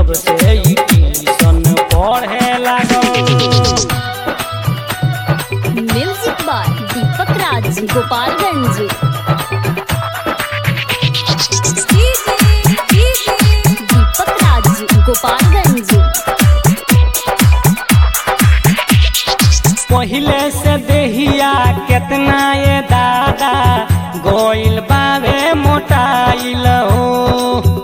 जब से ई ट्यूशन पढ़े लागल म्यूजिक बाय दीपक राज गोपालगंज दीपक राज गोपालगंज पहिले से देहिया केतना ये दादा गोइल बावे मोटाइल हो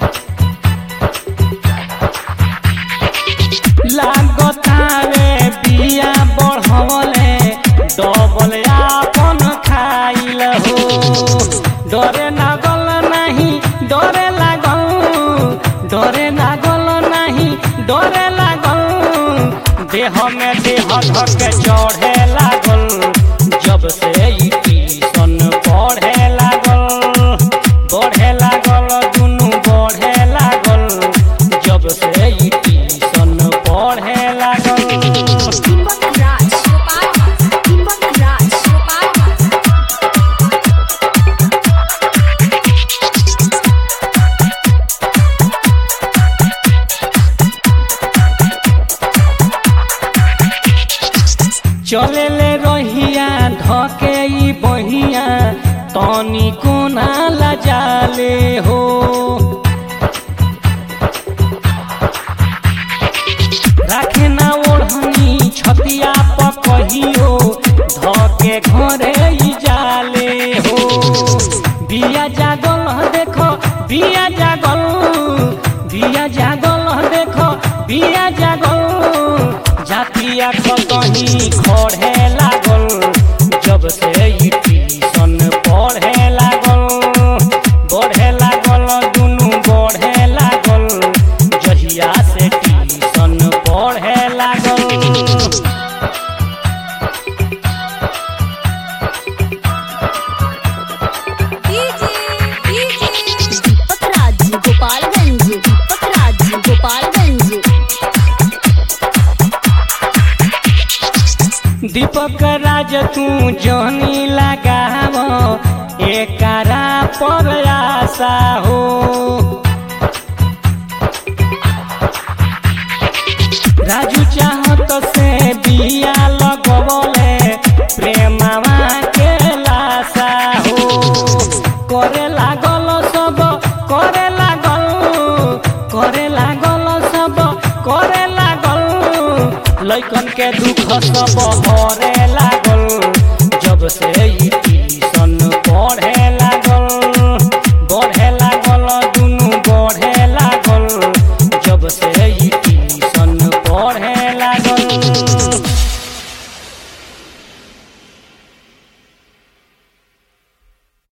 लागतावे बिया बढ़वले डबल आपन खाइल हो डरे लागल नहीं डरे लागल डरे लागल नहीं डरे लागल देह में देह धक चढ़े लागल जब से ई ट्यूशन पढ़े लागल बढ़े लागल दुनू बढ़े लागल जब से ई ट्यूशन पढ़े लागल दीपक राज गोपालगंज दीपक राज गोपालगंज चले ले रहिया धके ई बहिया तनी कोना लजाले हो राखे ना ओढ़नी छतिया पर कहियो धके घरे ई जाले हो बिया जागल ह देखो बिया जागल बिया जागल ह देखो बिया जागल जातिया कहीं खड़े लागल जब से ई ट्यूशन पढ़े लागल बढ़े लागल दुनू बढ़े लागल जहिया से ट्यूशन पढ़े लागल दीपक राज गोपालगंज दीपक राज गोपालगंज दीपक राज तू जहनी लगाव एकरा पर आशा हो राजू चाहत से बिया लगवले प्रेमवा के लाशा हो करे लागल सब करे लागल करे लागल सब करे लागल लैकन के दुख सब हरे लागल जब से ई ट्यूशन पढ़े लागल बढ़े लागल दुनू बढ़े लागल जब से ई